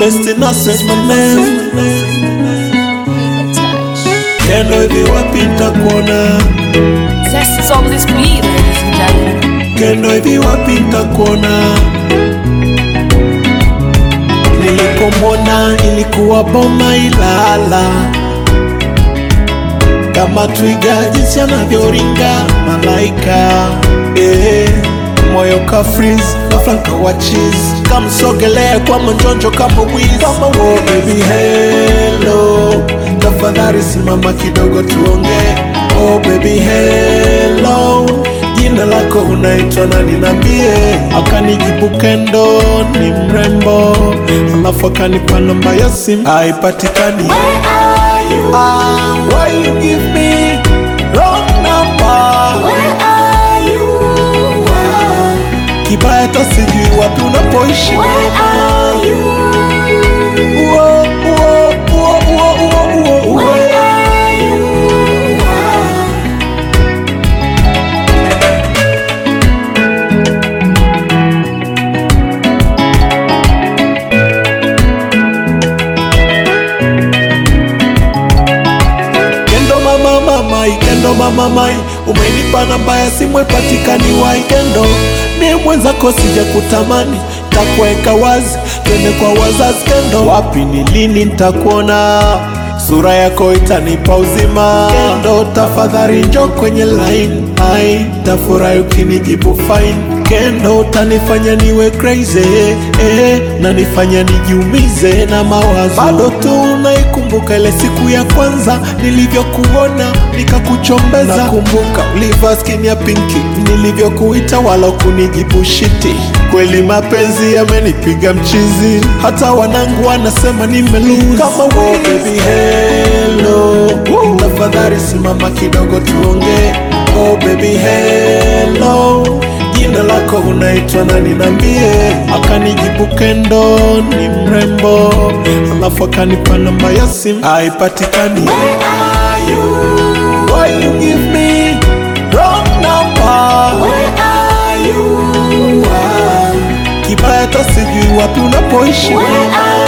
best innocence my name Kendo hivi wapi nitakuona Zest is on this beat, ladies and gentlemen. Kendo hivi wapi nitakuona Nilikomwona ilikuwa boma Ilala kama twiga jinsi anavyoringa malaika eh, moyo ka freeze kafranka wa cheese kamsogelea kwa manjonjo kama wiz kama wo baby hello tafadhali simama kidogo tuongee oh baby hello jina lako unaitwa nani nambie akanijibu kendo ni mrembo alafu akanipa namba ya simu haipatikani Ah, why you give me wrong number? Kibaya hata sijui wapi unapoishi. Uo, uo, uo, uo, uo, uo, uo. Kendo mama mamai, kendo mama mai, umenipa namba ya simu ipatikani wai kendo, mie mwenzako sija kutamani, takuweka wazi, twende kwa wazazi kendo, wapi ni lini nitakuona, sura yako itanipa uzima kendo, tafadhali njo kwenye line, ai tafurahi ukinijibu fine kendo, utanifanya niwe crazy eh, na nifanya nijiumize na mawazo, bado tu naikumbuka ile siku ya kwanza nilivyokuona nikakuchombeza. Nakumbuka ulivaa skin ya pinki nilivyokuita, wala kunijibu shiti. Kweli mapenzi yamenipiga mchizi, hata wanangu wanasema nimelose kama oh, baby hello, tafadhali simama kidogo tuongee. Oh baby hello jina lako unaitwa nani nambie akanijibu kendo ni mrembo alafu akanipa namba ya simu haipatikani Why you give me wrong number? Kibaya hata sijui wapi unapoishi